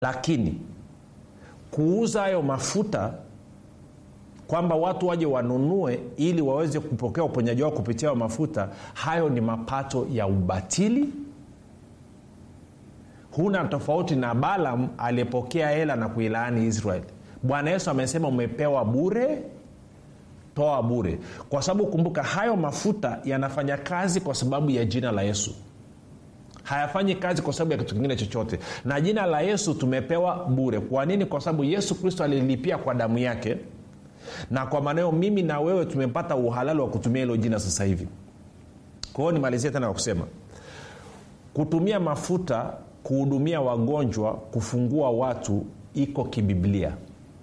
lakini kuuza hayo mafuta kwamba watu waje wanunue ili waweze kupokea uponyaji wao kupitia hayo mafuta hayo ni mapato ya ubatili huna tofauti na balam aliyepokea hela na kuilaani israeli bwana yesu amesema umepewa bure toa bure kwa sababu kumbuka hayo mafuta yanafanya kazi kwa sababu ya jina la yesu hayafanyi kazi kwa sababu ya kitu kingine chochote na jina la yesu tumepewa bure kwa nini kwa sababu yesu kristo alilipia kwa damu yake na kwa maneo mimi na wewe tumepata uhalali wa kutumia hilo jina sasa hivi kwa hiyo nimalizie tena kwa kusema kutumia mafuta kuhudumia wagonjwa kufungua watu iko kibiblia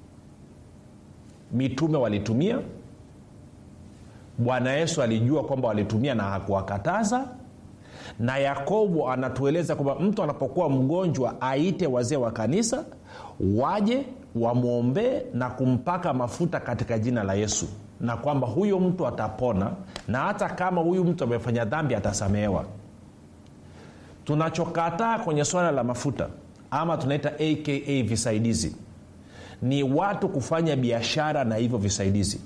mitume walitumia bwana yesu alijua kwamba walitumia na hakuwakataza na yakobo anatueleza kwamba mtu anapokuwa mgonjwa aite wazee wa kanisa waje wamwombee na kumpaka mafuta katika jina la yesu na kwamba huyo mtu atapona na hata kama huyu mtu amefanya dhambi atasamehewa tunachokataa kwenye swala la mafuta ama tunaita aka visaidizi ni watu kufanya biashara na hivyo visaidizi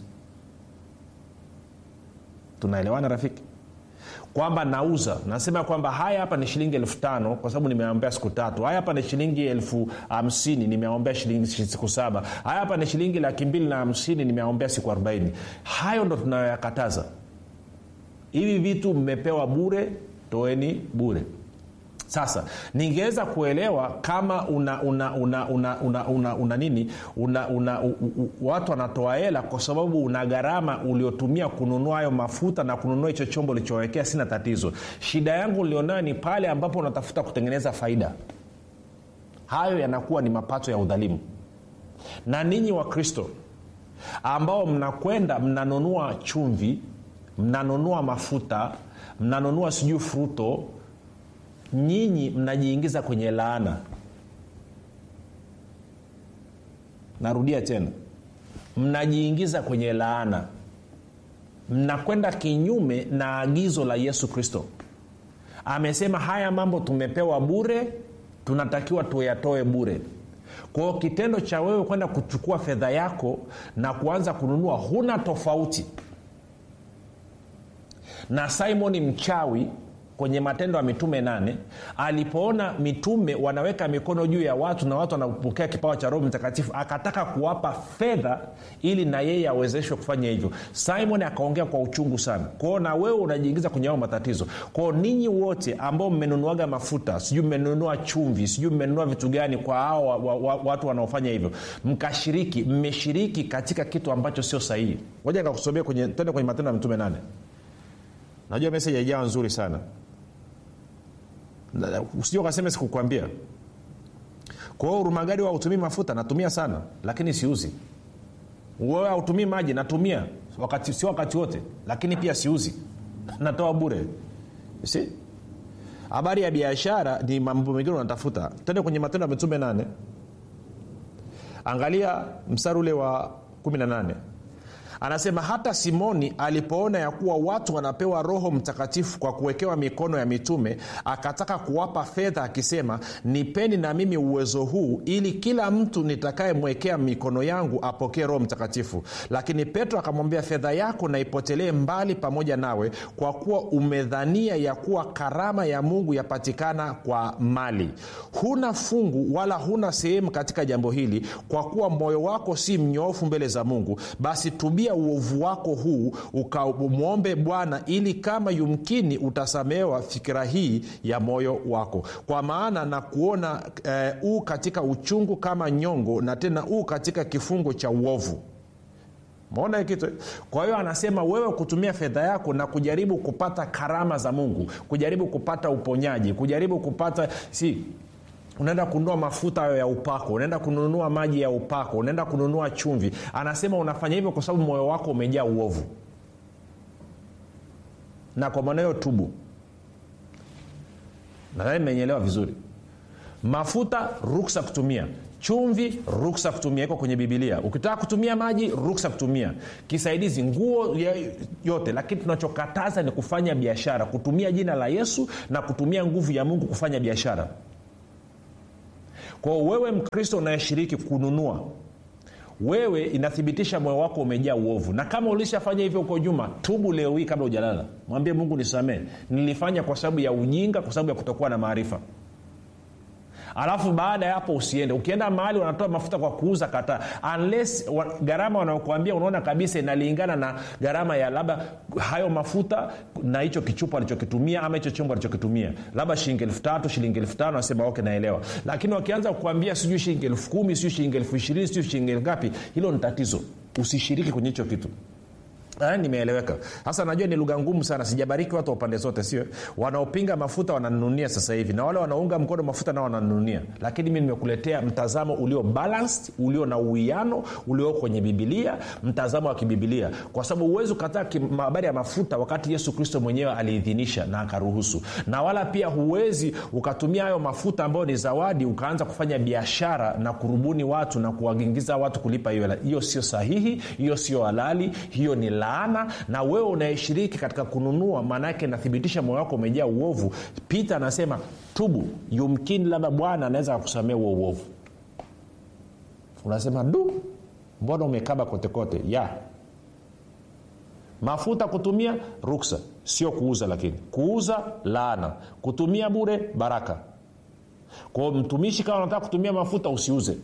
tunaelewana rafiki kwamba nauza nasema kwamba haya hapa ni shilingi elfu tano kwa sababu nimeombea siku tatu haya hapa ni shilingi elfu hamsini nimeombea shilingi siku saba haya hapa ni shilingi laki mbili na hamsini nimeombea siku arobaini hayo ndo tunayoyakataza hivi vitu mmepewa bure toeni bure sasa ningeweza kuelewa kama una una una una una, una, una nini una, una, u, u, watu wanatoa hela kwa sababu una gharama uliotumia kununua hayo mafuta na kununua hicho chombo ulichowekea sina tatizo shida yangu ulionayo ni pale ambapo unatafuta kutengeneza faida hayo yanakuwa ni mapato ya udhalimu na ninyi wa kristo ambao mnakwenda mnanunua chumvi mnanunua mafuta mnanunua sijui fruto nyinyi mnajiingiza kwenye laana narudia tena mnajiingiza kwenye laana mnakwenda kinyume na agizo la yesu kristo amesema haya mambo tumepewa bure tunatakiwa tuyatoe bure kwao kitendo cha wewe kwenda kuchukua fedha yako na kuanza kununua huna tofauti na simoni mchawi kwenye matendo ya mitume nane alipoona mitume wanaweka mikono juu ya watu na watu wanapokea kipawa cha roho mtakatifu akataka kuwapa fedha ili na yeye awezeshwe kufanya hivyo simon akaongea kwa uchungu sana kwao na wewe unajiingiza kwenye ao matatizo kwao ninyi wote ambao mmenunuaga mafuta sijui mmenunua chumvi sijui mmenunua vitu gani kwa hao wa, wa, wa, watu wanaofanya hivyo mkashiriki mmeshiriki katika kitu ambacho sio sahihi moja nikakusomea kwenye tende kwenye matendo ya mitume nane najua meseji haijawa nzuri sana usija ukasema sikukwambia kwa hiyo urumagadi hautumii mafuta natumia sana lakini siuzi wewe hautumii maji natumia wakati, sio wakati wote lakini pia siuzi natoa bure si habari ya biashara ni mambo mengine unatafuta tende kwenye matendo ya mitume nane angalia mstari ule wa 18 anasema hata simoni alipoona ya kuwa watu wanapewa roho mtakatifu kwa kuwekewa mikono ya mitume akataka kuwapa fedha akisema nipeni na mimi uwezo huu ili kila mtu nitakayemwekea mikono yangu apokee roho mtakatifu lakini petro akamwambia fedha yako na ipotelee mbali pamoja nawe kwa kuwa umedhania ya kuwa karama ya mungu yapatikana kwa mali huna fungu wala huna sehemu katika jambo hili kwa kuwa moyo wako si mnyoofu mbele za mungu basi tubia uovu wako huu ukamwombe bwana ili kama yumkini utasamehewa fikira hii ya moyo wako kwa maana na kuona eh, uu katika uchungu kama nyongo na tena uu katika kifungo cha uovu maona kitu kwa hiyo anasema wewe kutumia fedha yako na kujaribu kupata karama za mungu kujaribu kupata uponyaji kujaribu kupata si unaenda kununua mafuta hayo ya upako unaenda kununua maji ya upako unaenda kununua chumvi anasema unafanya hivyo kwa sababu moyo wako umejaa uovu na kwa maana hiyo tubu nadhani mmenyelewa vizuri mafuta ruksa kutumia chumvi ruksa kutumia iko kwenye bibilia ukitaka kutumia maji ruksa kutumia kisaidizi nguo yote lakini tunachokataza ni kufanya biashara kutumia jina la yesu na kutumia nguvu ya mungu kufanya biashara kwao wewe mkristo unayeshiriki kununua wewe inathibitisha moyo wako umejaa uovu na kama ulishafanya hivyo huko nyuma tubu leo hii kabla ujalala mwambie mungu nisamee nilifanya kwa sababu ya ujinga kwa sababu ya kutokuwa na maarifa alafu baada ya hapo usiende ukienda mahali wanatoa mafuta kwa kuuza kataa unless wa, gharama wanaokuambia unaona kabisa inalingana na gharama ya labda hayo mafuta na hicho kichupa alichokitumia ama hicho chombo alichokitumia labda shilingi elfu tatu shilingi elfu tano nasema ok naelewa lakini wakianza kukuambia sijui shilingi elfu kumi sijui shilingi elfu ishirini sijui shilingi elfu ngapi hilo ni tatizo usishiriki kwenye hicho kitu Aya, nimeeleweka sasa najua ni lugha ngumu sana sijabariki watu wa pande zote sio wanaopinga mafuta wananununia sasa hivi na wale wanaunga mkono mafuta nao wananununia lakini mi nimekuletea mtazamo ulio balanced ulio na uwiano ulio kwenye bibilia mtazamo wa kibibilia kwa sababu huwezi ukataa habari ya mafuta wakati yesu kristo mwenyewe aliidhinisha na akaruhusu na wala pia huwezi ukatumia hayo mafuta ambayo ni zawadi ukaanza kufanya biashara na kurubuni watu na kuwaingiza watu kulipa hiyo hela hiyo sio sahihi hiyo sio halali hiyo ni laana na wewe unayeshiriki katika kununua maanaake inathibitisha moyo wako umejaa uovu pita anasema tubu yumkini labda bwana anaweza akusamea huo uovu unasema du mbona umekaba kotekote ya mafuta kutumia ruksa sio kuuza lakini kuuza laana kutumia bure baraka kwao mtumishi kama unataka kutumia mafuta usiuze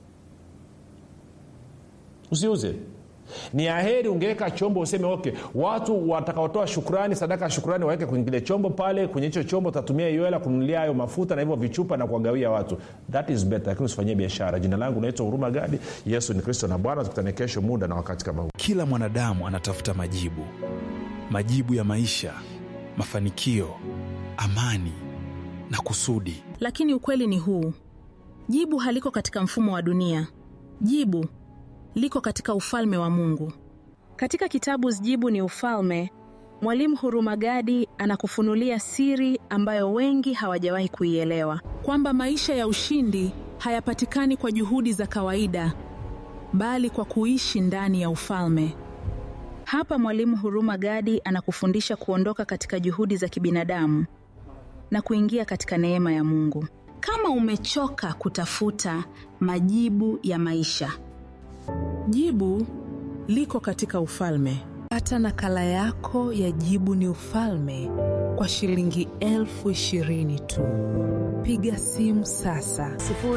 usiuze ni aheri ungeweka chombo useme okay watu watakaotoa shukrani sadaka ya shukrani waweke kwenye kile chombo pale kwenye hicho chombo utatumia hiyo hela kununulia hayo mafuta na hivyo vichupa na kuwagawia watu that is better lakini usifanyie biashara jina langu naitwa huruma gadi yesu ni kristo na bwana tukutane kesho muda na wakati kama huu kila mwanadamu anatafuta majibu majibu ya maisha mafanikio amani na kusudi lakini ukweli ni huu jibu haliko katika mfumo wa dunia jibu liko katika ufalme wa mungu katika kitabu jibu ni ufalme mwalimu hurumagadi anakufunulia siri ambayo wengi hawajawahi kuielewa kwamba maisha ya ushindi hayapatikani kwa juhudi za kawaida bali kwa kuishi ndani ya ufalme hapa mwalimu huruma gadi anakufundisha kuondoka katika juhudi za kibinadamu na kuingia katika neema ya mungu kama umechoka kutafuta majibu ya maisha jibu liko katika ufalme pata nakala yako ya jibu ni ufalme kwa shilingi elfu ishirini tu piga simu sasa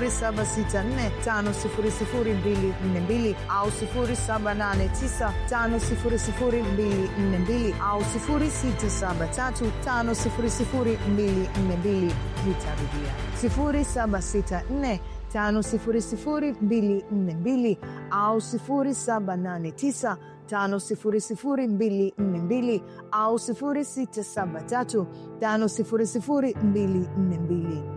7645242 au 7895242 au 6735242 nitarudia 764 5242 au 789 5242 au 673 5242